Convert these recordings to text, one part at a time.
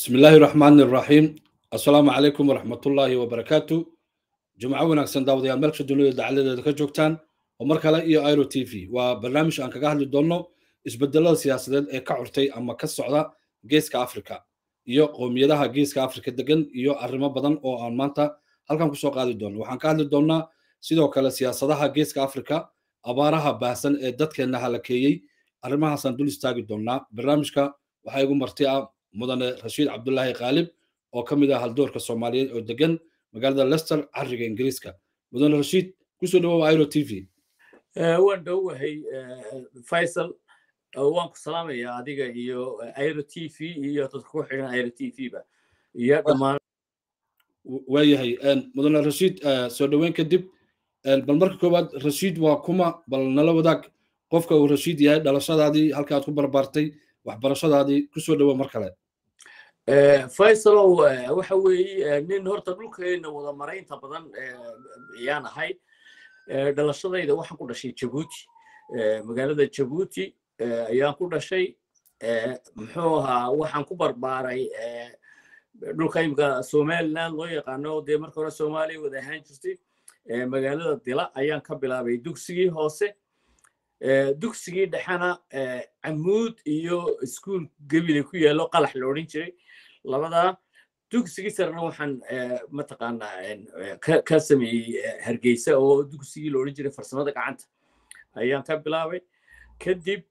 بسم الله الرحمن الرحيم السلام عليكم ورحمة الله وبركاته جمعة ونكسن داود يا ملك الدنيا دعالة ذلك جوكتان ومركلة إيو ايرو تي في وبرنامج أنك قاعد لدونو isbedelada siyaasadeed ee ka curtay ama ka socda geeska africa iyo qowmiyadaha geeska africa degan iyo arrimo badan oo aan maanta halkan kusoo qaadi doono waxaan ka hadli doonnaa sidoo kale siyaasadaha geeska africa abaaraha baahsan ee dadkeenna halakeeyey arrimahaasaan dul istaagi doonnaa barnaamijka waxaa igu marti ah mudane rashiid cabdulaahi khaalib oo ka mid ah haldoorka soomaaliyeed oo degan magaalada lester cariga ingiriiska mudane rashiid kusoo dhawow airo t v waan dhowahay faisal waan ku salaamayaa adiga iyo airo t v iyo dadka ku xidhan airo t v ba iyo dhammaan waayahay mudane rashiid soo dhoweyn kadib bal marka koowaad rashiid waa kuma bal nala wadaag qofka uu rashiid yahay dhalashadaadii halka aad ku barbaartay waxbarashadaadii kusoo dhowo mar kale faisalow waxa weeye nin horta dhulkeena wada maray inta badan ayaan ahay dhalashadayda waxaan ku dhashay jabuuti magaalada jabuuti ayaan ku dhashay muxuu ahaa waxaan ku barbaaray dhulka imika somaliland loo yaqaano dee marka hore soomaaliya wada ahaan jirtay magaalada dila ayaan ka bilaabay dugsigii hoose dugsigii dhexena camuud iyo iskuul gebile ku yaallo qalax la odhan jiray labadaa dugsigii sarena waxaan mataqaanaa ka sameeyey hargeysa oo dugsigii la odhan jiray farsamada gacanta ayaan ka bilaabay kadib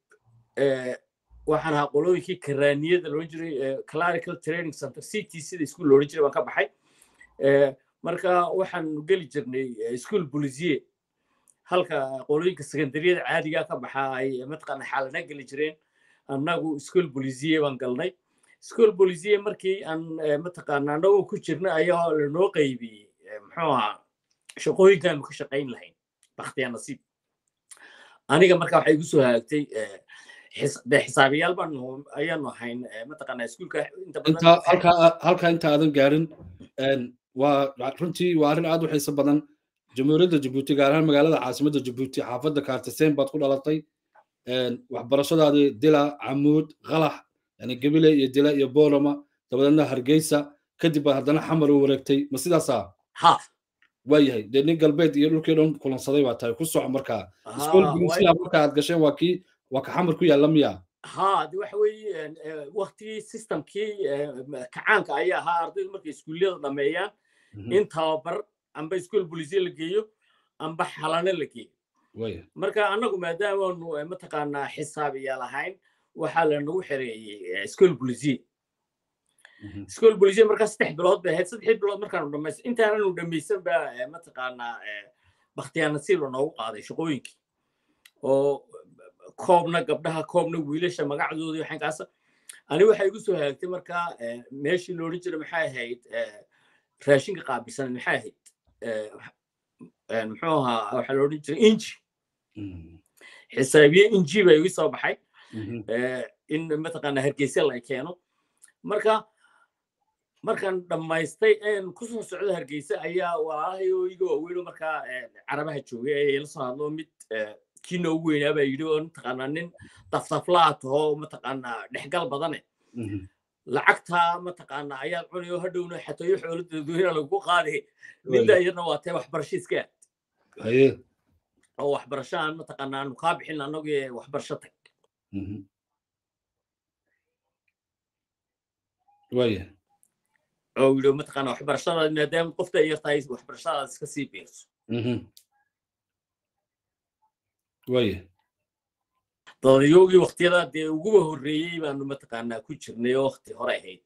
waxaan ahaa qolooyinkii karaaniyada la odhan jiray clerical training center ct sida iskuul la odhan jiray baan ka baxay marka waxaan geli jirnay iskuul bolisiye halka qolooyinka secondariyada caadigaa ka baxa ay mataqaana xaalana geli jireen annagu iskuol bolisiye baan galnay iskuol bolisiye markii aan mataqaana annagoo ku jirna ayaa lanoo qaybiyey muxuu ahaa shaqooyinkaanu ka shaqayn lahayn bakhtiya nasiib aniga marka waxay igu soo hagaagtay de xisaabiyaal baan ayaanu ahayn mataqaana iskuulka halka inta aadan gaarin waa runtii waa arrin aad u xiiso badan jamhuuriyadda jabuuti gaar ahaan magaalada caasimadda jabuuti xaafadda kaartiseen baad ku dhalatay waxbarashadaadii dila camuud qalax yani gebile iyo dila iyo boolama dabadeedna hargeysa kadib baad haddana xamar u wareegtay ma sidaasaa ha waayahay dee nin galbeed iyo dhulkii dhan kulansaday baa tahay ku soco markaa iskool bulisiya marka aad gasheen waa kii waa ka xamar ku yaalla miya ha de waxa weeye waktigii systemkii kacaanka ayaa ahaa ardaydu markay iskuulliyada dhameeyaan in tababar amba iskuol bolisiye la geeyo amba xalano la geeyo marka annagu maadaamaanu mataqaanaa xisaabiya lahayn waxaa lanagu xereeyey iskuol bolisiye iskuol bolisiye markaa saddex bilood bay ahayd saddex bilood markaanu dhamaysan intaananu dhamaysan ba mataqaanaa bakhtiyaanasiib lanoogu qaaday shaqooyinkii oo koobna gabdhaha koobna wiilasha magacdoodii waxankaasa ani waxay igu soo hagaagtay markaa meeshii la odhan jiray maxay ahayd raashinka qaabilsan maxay ahayd muxuu ahaa waxaa la odhan jiray inji xisaabiye inji baa igu soo baxay in mataqaana hargeysa la keeno marka markaan dhammaystay een kusoo socdo hargeysa ayaa walaalahay oo iga waaweyno markaa carabaha joogay ayaa la soo hadlo mid kii noogu weynaa baa yidhi oo mataqaanaa nin daftaflaa taho mataqaanaa dhexgal badane lacagtaa mataqaanaa ayaad cunay oo hadhowna xatooyo xoolo dadweyna lagu qaaday midda iyadna waa tee waxbarasho iska aad oo waxbarasho aan mataqaanaa aanu kaa bixin annagu ee waxbarasho tag waya oo yidhi mataqaanaa waxbarashadaad maadaama qofta yartahay waxbarashadaad iska sii biirso waya dadayogii waktiyada dee uguba horreeyey baanu mataqaanaa ku jirnay oo wakti hore ahayd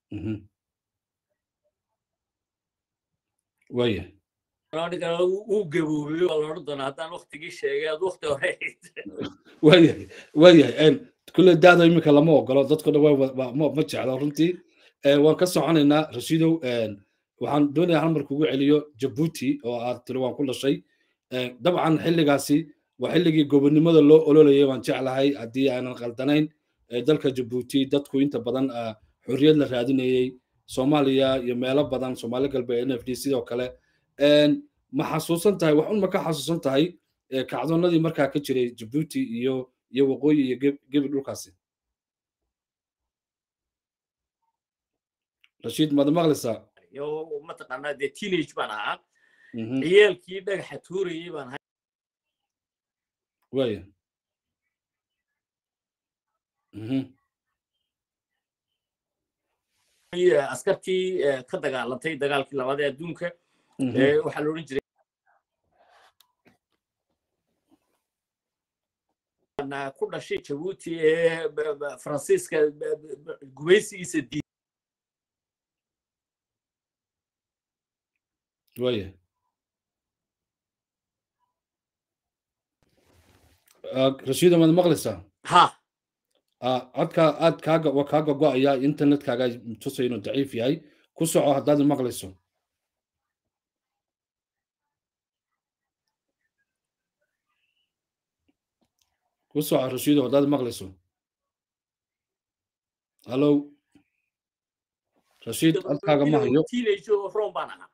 waya ninkana uu gaboobay waa la odhan doonaa haddaan waktigii sheegay aad wakti hore ahayd waayahay waayahay kulle daada iminka lama ogolo dadku dhan ma jeclo runtii waan ka soconaynaa rashiidow waxaan doonayaa hal mar kugu celiyo jabuuti oo aad tiri waan ku dhashay dabcan xilligaasi waa xilligii gobonnimada loo ololayay baan jeclahay haddii aanan qaldanayn dalka jabuuti dadku inta badan xorriyad la raadinayey soomaaliya iyo meelo badan soomaali galbeed n f d sidoo kale ma xasuusan tahay wax un ma ka xasuusan tahay kacdoonadii markaa ka jiray jabuuti iyo iyo waqooyi iyo gebi dhulkaasi rashiid maad maqlaysaa oo mataqaanaa dee teenage baan ahaa ciyaalkii dhagaxa tuurayay baan ahay waya askartii ka dagaalantay dagaalkii labaad ee adduunka waxaa la odhan jiray ku dhashay jabuuti ee faransiiska gumaysigiisa di waya rashiida maad maqlaysaa ha codka aad kaaga waa kaaga go-aya internetkaaga tusay inuu daciif yahay ku soco haddaad maqlayso ku soco rashiido haddaad maqlayso hallo rashiid codkaaga ma hayo teenage oo rom baan ahaa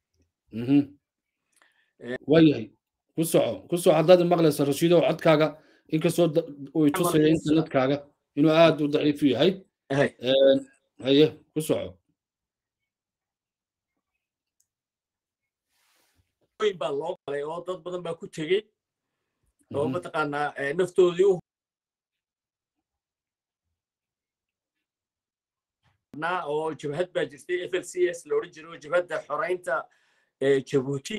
waayahay ku soco ku soco haddaad maqlayso rashiido codkaaga inkastoo uu tusaya internetkaaga inuu aad u daciifu yahay haye ku soco baa loo galay oo dad badan baa ku tegey oo mataqaanaa naftoodii u oo jabhad baa jirtay f l c s la odhan jiray oo jabhadda xoraynta jabuuti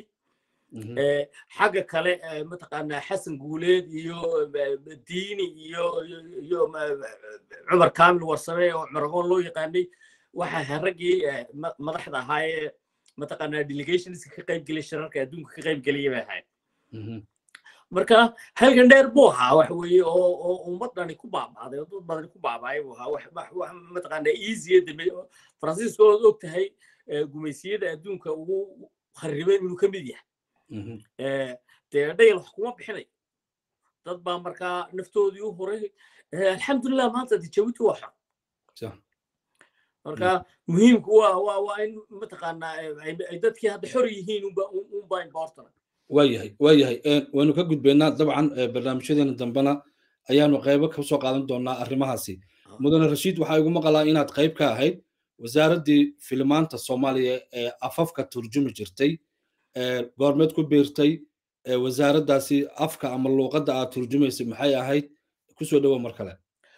xagga kale mataqaanaa xasan guuleed iyo diini iyo iyo cumar kaamil warsame oo cumaragoon loo yaqaanay waxa ahaa raggii madaxda ahaayee mataqaanaa delegationska ka qayb gelay shirarka adduunka ka qayb gelaya bay ahayd marka halgan dheer buu ahaa wax weeye oo oo ummadani ku baabaaday oo dad badani ku baabaay buu ahaa wax wax mataqaanaa easy dambe faransiiska ood og tahay gumaysiyada adduunka ugu kharriben inuu ka mid yahay dee dhayal wax kuma bixinayo dad baa markaa naftoodii u horay alxamdulilah maanta de jabuuti waa xor marka muhiimku waa waa waa in mataqaanaa ay dadkii hadda xor yihiin unba unba important waayahay waayahay waynu ka gudbaynaa dabcan barnaamijyadeena dambena ayaanu qaybo ka soo qaadan doonaa arrimahaasi mudane rashiid waxaa igu maqalaa inaad qayb ka ahayd wasaaraddii filimaanta soomaaliya ee afafka turjumi jirtay goormeed ku biirtay wasaaraddaasi afka ama luuqadda aad turjumaysay maxay ahayd kusoo dhowo mar kale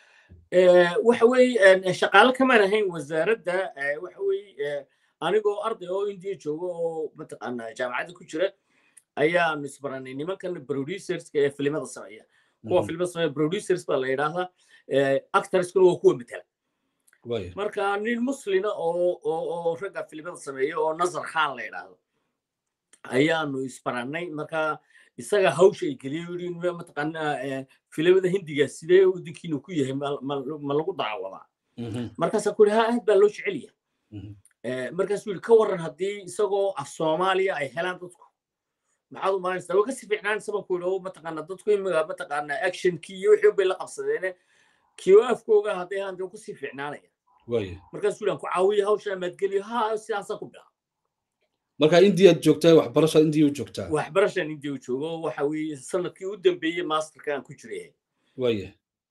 waxa weeye shaqaale kamaan ahayn wasaaradda waxa weeye anigoo arday oo indiya jooga oo mataqaanaa jaamacadda ku jira ayaanu isbaranay nimankan producerska ee filimada sameeya kuwa filimada sameeya producers baa la yidhaahdaa actorskuna waa kuwa matala marka nin muslina oo oo ragga filimada sameeya oo nazar khan la yidhaahdo ayaanu isbarannay marka isaga hawsha ay geliyey yidhi mataqaanaa filimada hindiga sidee waddankiinu ku yahay ma lagu daawadaa markaasaa ku yidhi ha aad baa loo jecel yahay markaasuu yidhi ka warran haddii isagoo af soomaaliya ay helaan dadku maxaad u malaynaysaa way kasii fiicnaanaysa baan ku yidhi oo mataqaanaa dadku imiga mataqaanaa actionkii iyo wixii bay la qabsadeene kiyo afkooga hadday helaan dee kusii fiicnaanaya markaasuu yidhi aan ku caawiya hawsha maadgeliyo ha sidaasaan ku bilaaba marka indiyaad joogtaa waxbarasha indiya u joogtaa waxbarashaan indiya u joogo waxa weeye sanadkii u dambeeyey masterka aan ku jiray waya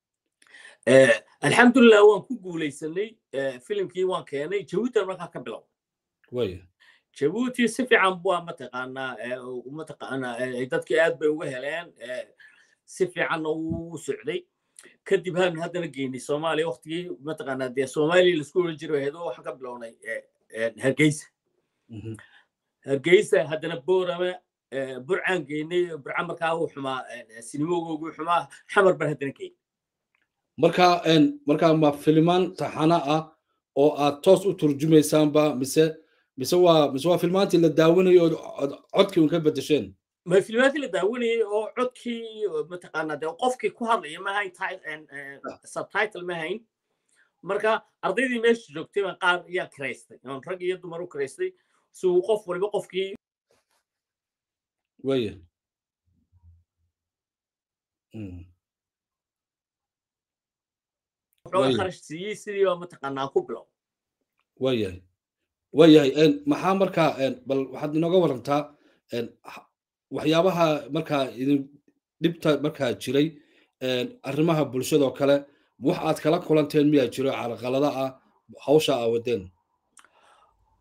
alxamdulilah waan ku guulaysanay filimkii waan keenay jabuutan markaa ka bilow waya jabuuti si fiican bua mataqaanaa mataqaanaa dadkii aad bay uga heleen si fiicanna uu socday kadib haanu haddana geynay soomaaliya waktigii mataqaanaa dee soomaaliya laisku oran jiray ahayd waxaan ka bilownay hargeysa hargeysa haddana boorama burcaan geynay burca markaa uu xumaa sinimogoogu xumaa xamar baan haddana geynay marka marka ma filimaan taxana ah oo aad toos u turjumaysaanba mise mise waa mise waa filmaantii la daawanayo oo codkii un ka bedesheen ma filmaantii la daawanayay oo codkii mataqaanaa dee qofkii ku hadlaya ma hayn subtitle ma hayn marka ardaydii meesha joogtay baan qaar ayaa kiraystay oon rag iyo dumar u kiraystay si uu qof waliba qofkii waya wuxuu kharash siiyey sidii baa mataqaanaa ku bilow waayahay waayahay maxaa markaa bal waxaad inooga warantaa waxyaabaha markaa idin dhibta markaa jiray arrimaha bulshadoo kale wax aad kala kulanteen miyaa jiro carqalada ah hawsha aa wadeen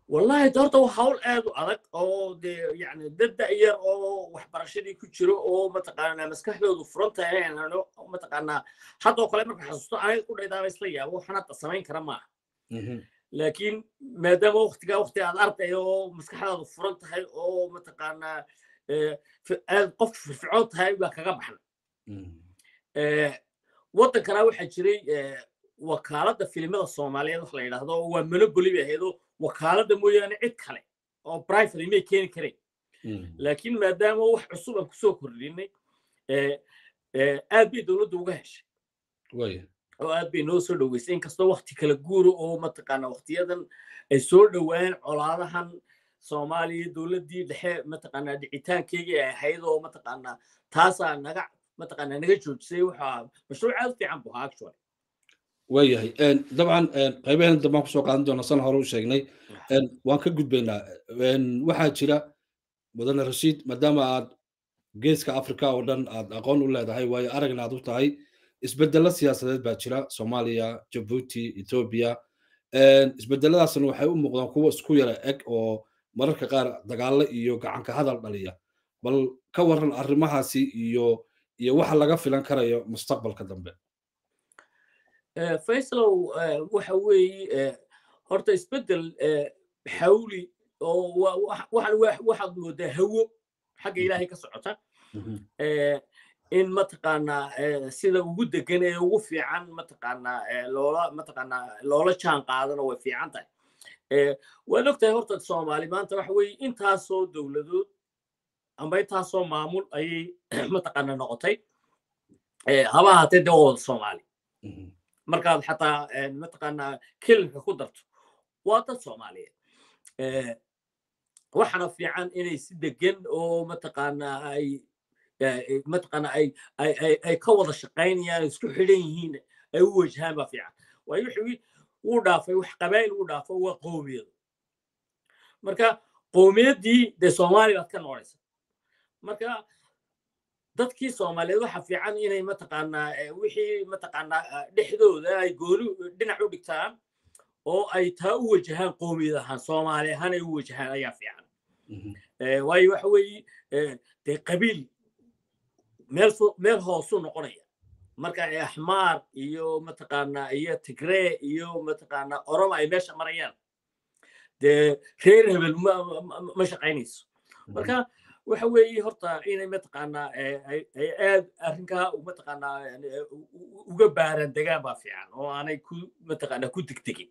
wallahi doorta waa hawl aad u adag oo dee yani dad da'yar oo waxbarashadii ku jiro oo mataqaanaa maskaxdoodu furan tahay mataqaanaa haddoo kale marka xasuusto aniga ku dhaydaaba isla yaabo waxaan hadda samayn kara maaha laakiin maadaama waktigaa wakti aad arday oo maskaxdaadu furan tahay oo mataqaanaa aad qofka firfircoon tahay baa kaga baxna waddankana waxaa jiray wakaaladda filimada soomaaliyeed wax la yidhaahdo waa monopoly bay ahaydoo wakaaladda mooyaane cid kale oo private may keeni kareen laakiin maadaama wax cusub aan kusoo kordhinay aad bay dowladda uga heshay oo aad bay noo soo dhoweysay inkastoo wakti kala guuro oo mataqaana waktiyadan ay soo dhowaan colaadahan soomaaliya dowladdii dhexe mataqaanaa dhicitaankeygii ay ahayd oo mataqaanaa taasaa naga mataqaanaa naga joojisay waxaa mashruuc aad u fiican bu ahaa actually waayahay dabcan qaybaheen dambaan kusoo qaadan doona san hore u sheegnay waan ka gudbaynaa waxaa jira mudane rashiid maadaama aad geeska africa oo dhan aad aqoon u leedahay waayo aragna aad u tahay isbedelo siyaasadeed baa jira soomaaliya jabuuti ethoobia isbedeladaasna waxay u muuqdaan kuwa isku yara eg oo mararka qaar dagaalo iyo gacanka hadal dhaliya bal ka waran arrimahaasi iyo iyo waxa laga filan karayo mustaqbalka dambe faysalow waxa weeye horta isbedel xawli oo waxaad moodaa hawo xagga ilaahay ka socota in mataqaanaa sida ugu degan ee ugu fiican mataqaanaa loola mataqaanaa loola jaan qaadana way fiican tahay waad ogtahay horta soomaali maanta waxa weeye intaasoo dowladood amba intaasoo maamul ayay mataqaanaa noqotay haba ahaatee dee waa wada soomaali markaad xataa mataqaanaa kelinka ku darto waa dad soomaaliyeed waxaana fiican inay si degan oo mataqaanaa ay mataqaanaa ay ay ka wada shaqaynayaan isku xidhan yihiin ay u wajahaan baa fiican waayo wixii wuu dhaafay wax qabaa'il wuu dhaafo waa qowmiyadu marka qowmiyaddii dee soomaali baad ka noqonaysa marka dadkii soomaaliyeed waxa fiican inay mataqaanaa wixii mataqaanaa dhexdooda ay gooni dhinac u dhigtaan oo ay taa u wajahaan qowmiyad ahaan soomaali ahaan ay u wajahaan ayaa fiican waayo waxa weeye dee qabiil meel meel hoosu noqonaya marka axmaar iyo mataqaanaa iyo tigree iyo mataqaanaa oroma ay meesha marayaan dee reer hebel ma shaqaynayso marka waxa weeye horta inay mataqaanaa ay aad arrinkaa mataqaanaa uga baaran degaan baa fiican oo aanay ku mataqaanaa ku degdegin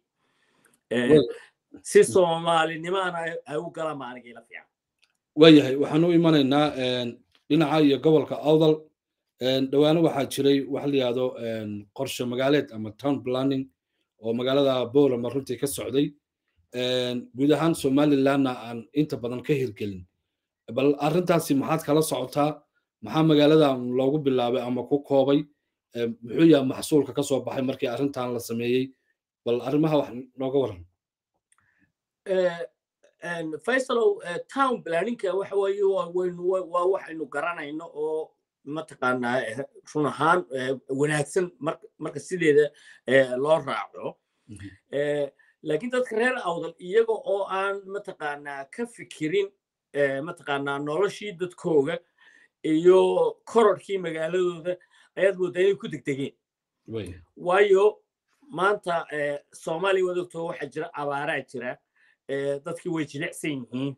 si soomaalinimaana ay u galaan baa aniga ila fiican waayahay waxaan u imanaynaa dhinaca iyo gobolka awdal dhawaano waxaa jiray wax la yihahdo qorshe magaaleed ama town planning oo magaalada boolama runtii ka socday guud ahaan somalilandna aan inta badan ka hirgelin bal arrintaasi maxaad kala socotaa maxaa magaalada loogu bilaabay ama ku koobay muxuu yahay maxsuulka ka soo baxay markii arrintan la sameeyey bal arrimaha wax nooga waran faysalow town planninka waxa weeye waa waxaynu garanayno oo mataqaanaa run ahaan wanaagsan marka sideeda loo raaco laakiin dadka reer awdal iyaga oo aan mataqaanaa ka fikirin mataqaanaa noloshii dadkooga iyo korodhkii magaaladooda ayaad moodaa inay ku degdegeen waayo maanta soomaaliya waad ogtoo waxaa jira abaaraa jira dadkii way jilicsan yihiin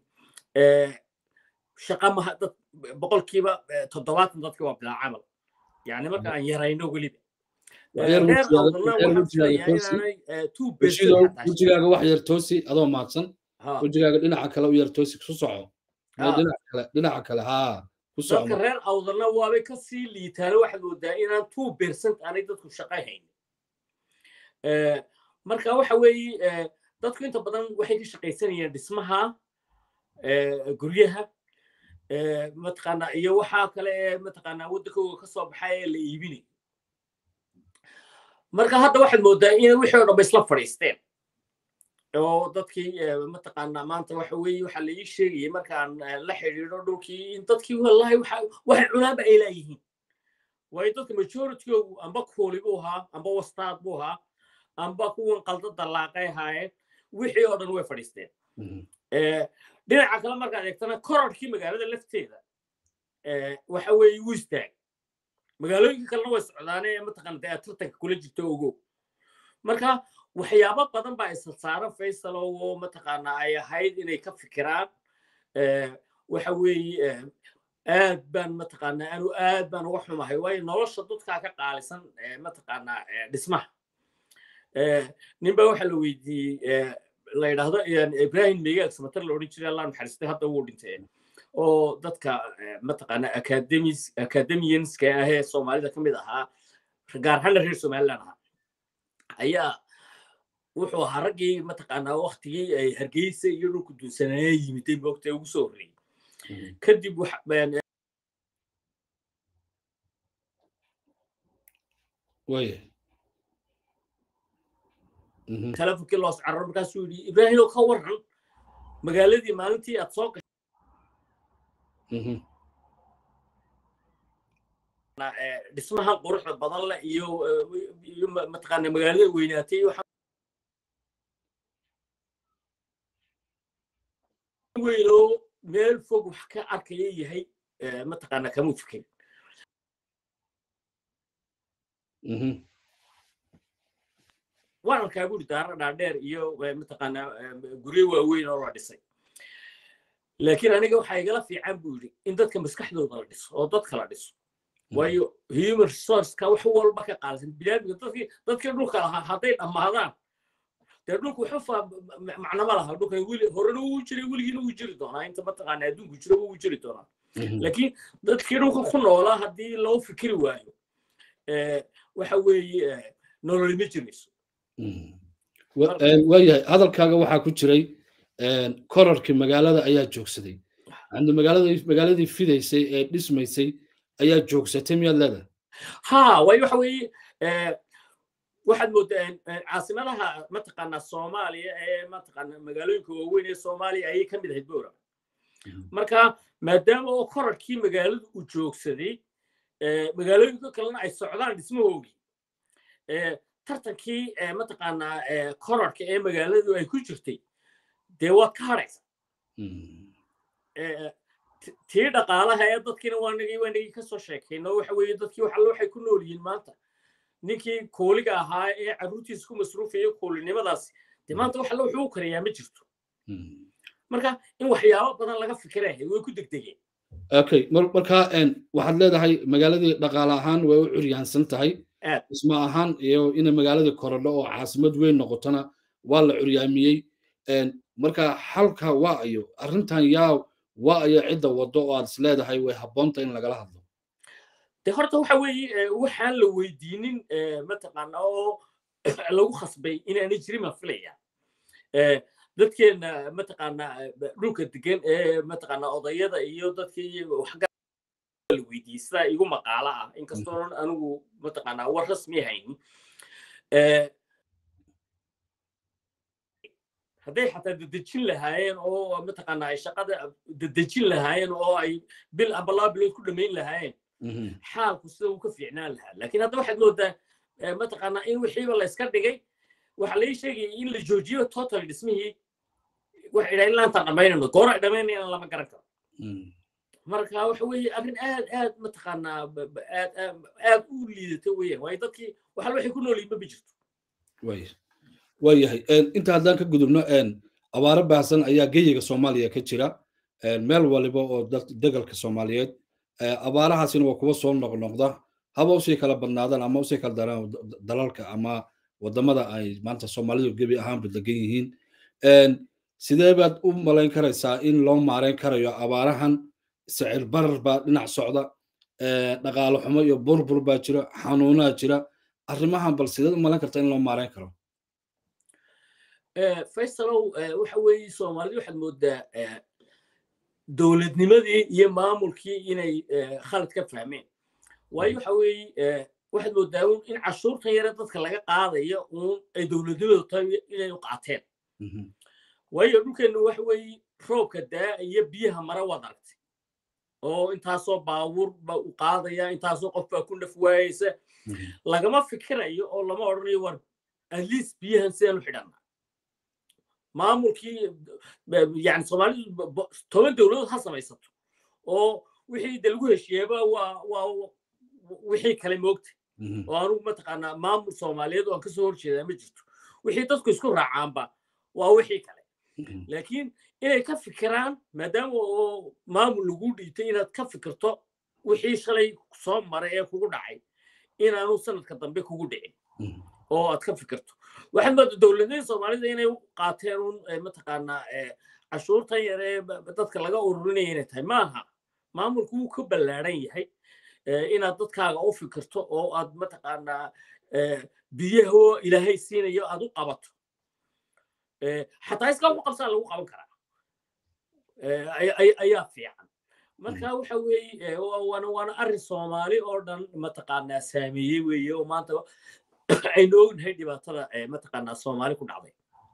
shaqa maha dad boqolkiiba toddobaatan dadki waa bilaa camal yani marka aan yarayno weliba wejigaaga wax yar toosi adoo mahadsan wejigaaga dhinaca kale u yar toosi ku soco dhinaca kale ha dadka reer awdalna waabay kasii liitaano waxaad moodaa inaan two percent aanay dadku shaqa hayn marka waxa weeye dadku inta badan waxay ka shaqaysanayeen dhismaha guryaha mataqaanaa iyo waxaa kale ee mataqaanaa waddankooga ka soo baxay ee la iibinay marka hadda waxaad moodaa inay wixii oo dhan ba isla fadhiisteen oo dadkii mataqaanaa maanta waxa weeye waxaa la ii sheegayay markaan la xidhiidho dhulkii in dadkii wallahi waxay cunaanba ay laayihiin waayo dadka majoritygoogu amba kuuli buu ahaa amba wastaad buu ahaa amba kuwan qalda dallaaqay ahaayeen wixii oo dhan way fadhiisteen dhinaca kale markaad eegtana kororkii magaalada lafteeda waxa weeye wuu istaag magaalooyinka kalena way socdaane mataqaana dee tartanka kula jirto ogow marka waxyaabo badan baa isla saaran faysal oo mataqaana ay ahayd inay ka fikiraan waxa weeye aad baan mataqaana anu aad baan uga xumahay waayo nolosha dadkaa ka qaalisan mataqaana dhismaha ninbaa waxa la weydiiyey la yidhaahdo ibrahim megaag samatar la odhan jiray allah naxariistay hadda wuu dhintay oo dadka mataqaana academianska ahee soomaalida ka mid ahaa gaar ahaana reer somaliland ahaa ayaa wuxuu ahaa raggii mataqaanaa waktigii ay hargeysa iyo dhulku duunsanaya yimiday moogta ugu soo horreeyey kadib telefonkii loos cararo markaasuu yidhi ibraahim oo ka waran magaaladii maalintii aad soo dhismahan quruxda badan leh iyo iyo mataqaana magaalada weynaatay weynoo meel fog wax ka arkaya yahay mataqaana kama fikirin waan arkaa guri daara dhaadheer iyo mataqaana guryo waaweyn oo la dhisay laakiin aniga waxaa igala fiican buu yidhi in dadka maskaxdooda la dhiso oo dadka la dhiso waayo human resourceka wax walba ka qaalisan biniaadmiga dadkii dadkii dhulka lahaa hadday dhammaadaan dee dhulku waxba macnama laha dhulkan weli horena wuu jiray weligiina wuu jiri doonaa inta mataqaana adduunku jiro wuu jiri doonaa laakiin dadkii dhulka ku noolaa haddii loo fikiri waayo waxa weeye nololi ma jirayso waayahay hadalkaaga waxaa ku jiray korarkii magaalada ayaa joogsaday magaaladii fidaysay ee dhismaysay ayaa joogsatay miyaad leedahay ha waayo waxa weeye waxaad moodaa caasimadaha mataqaanaa soomaaliya ee mataqaana magaalooyinka waaweyn ee soomaaliya ayay ka mid ahayd bowra marka maadaama oo korarkii magaaladu uu joogsaday magaalooyinka kalena ay socdaan dhismahoogii tartankii mataqaanaa korarka ee magaaladu ay ku jirtay dee waad ka hadhaysa tii dhaqaalaha ee dadkiina waanagii waanagii ka soo sheekayno waxa weeye dadkii waxalle waxay ku nool yihiin maanta ninkii kooliga ahaa ee carruurtiisa ku masruufaya koolinimadaasi dee maanta waxalle wuxuu u karayaa ma jirto marka in waxyaabo badan laga fikiraya way ku degdegeen okay marka waxaad leedahay magaaladii dhaqaale ahaan way u curyaansan tahay dhismo ahaan iyo inay magaaladii korodho oo caasimad weyn noqotona waa la curyaamiyey marka xalka waa ayo arrintan yaa waa ayo cidda waddo oo aad is leedahay way habboonta in lagala hadlo de horta waxa weeye waxaan la weydiinin mataqaana oo lagu khasbay inaanay jirin baan filaya dadkeena mataqaana dhulka degan ee mataqaana odayada iyo dadkii waxga la weydiiyey sidaa igu maqaala ah inkastoonan anigu mataqaana war rasmi haynin hadday xataa dedejin lahaayeen oo mataqaana ay shaqada dedejin lahaayeen oo ay bil amba laba bilood ku dhammayn lahaayeen xaalku sida uu ka fiicnaan lahaa laakiin hadda waxaad moodaa mataqaana in wixiiba la iska dhigay waxaa lai sheegaya in la joojiyo total dhismihii waxa idhaa ilaa intaan dhammaynayno goor ay dhammaynayaan lama garan karo marka waxa weeye arrin aad aad mataqaanaa aad aad u liidata weeyaan waayo dadkii waxal waxay ku nool yihiin ma jirto waayahay inta haddaan ka gudubno abaaro baahsan ayaa geyiga soomaaliya ka jira meel waliba oo degalka soomaaliyeed abaarahaasina waa kuwa soo noqnoqda haba usii kala badnaadaan ama usii kala daraan dalalka ama wadamada ay maanta soomaalidu gebi ahaanba degan yihiin sidee baad u malayn karaysaa in loo maareyn karayo abaarahan sicir barar baa dhinac socda dhaqaale xumo iyo burbur baa jira xanuunaa jira arrimahan bal sideed u malayn kartaa in loo maareyn karo faysalow waxa weeye soomaalida waxaad moodaa dowladnimadii iyo maamulkii inay khalad ka fahmeen waayo waxa weeye waxaad moodaa in cashuurtan yare dadka laga qaadayo uun ay dowladnimadu tahay inay u qaateen waayo dhulkeennu waxa weeye roobka daa iyo biyaha mara waad aragtay oo intaasoo baabuur ba u qaadaya intaasoo qof baa ku naf waayeysa lagama fikirayo oo lama odhanayo war at least biyahan sidaan u xidhanna maamulkii yani soomaalidu toban dowladood ha samaysato oo wixii de lagu heshiiyeba waa waa wixii kale moogta oo anugu mataqaanaa maamul soomaaliyeed oo aan kasoo horjeedaa ma jirto wixii dadku isku raacaanba waa wixii kale laakiin inay ka fikiraan maadaama oo maamul lagu dhiitay inaad ka fikirto wixii shalay soo maray ee kugu dhacay inaanu sanadka dambe kugu dhicin oo aad ka fikirto waxaad mooda dowladnimada soomaalida inay u qaateen un mataqaanaa cashuurtan yar ee dadka laga ururinaya inay tahay maaha maamulku wuu ka ballaaran yahay inaad dadkaaga u fikirto oo aad mataqaanaa biyahoo ilaahay siinayo aad u qabato xataa iskaa ugu qabsaa lagu qaban karaa ayaa fiican marka waxa weeye waana waana arrin soomaali oo dhan mataqaanaa saameeyey weeye oo maanta aynu ognahay dhibaatada mataqaanaa soomaali ku dhacday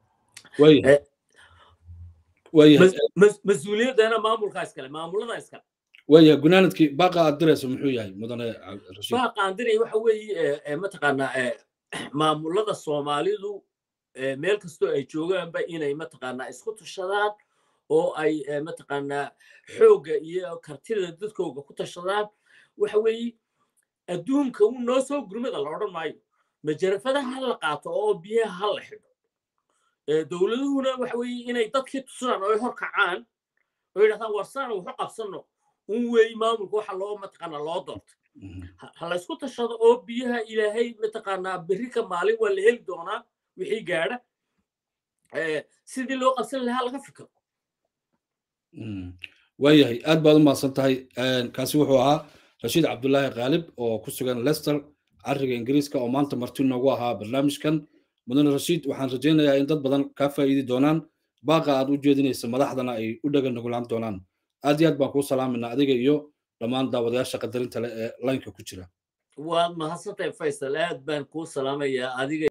mas-uuliyaddana maamulkaa iskale maamulada iskale waya gunaanadkii baaqa aad dirayso muxuu yahay mudane baaqa aan diray waxa weeye mataqaanaa maamulada soomaalidu meel kastoo ay joogaanba inay mataqaanaa isku tushadaan oo ay mataqaanaa xoogga iyo kartida dadkooga ku tashadaan waxa weeye adduunka uu noo soo gurmada la odhan maayo majarafadaha ha la qaato oo biyaha ha la xidho dowladuhuna waxa weeye inay dadkii tusaan oo ay hor kacaan oo yidhahdaan warsaan waxu qabsanno un weey maamulka waxa loo mataqaanaa loo doortay ha la isku tashado oo biyaha ilaahay mataqaanaa berri ka maalin waa la heli doonaa wixii gaadha sidii loo qabsan lahaa laga fikiro waayahay aad baad u mahadsan tahay kaasi wuxuu ahaa rashiid cabdulaahi khaalib oo ku sugan lester cariga ingiriiska oo maanta marti noogu ahaa barnaamijkan mudane rashiid waxaan rajaynayaa in dad badan kaa faa'iidi doonaan baaqa aad u jeedinaysa madaxdana ay u dhaga nugulaan doonaan aad iyo aad baan kuu salaaminaa adiga iyo dhammaan daawadayaasha qadarinta leh ee laynka ku jira waad mahadsantahay faysal aad baan kuu salaamayaa adiga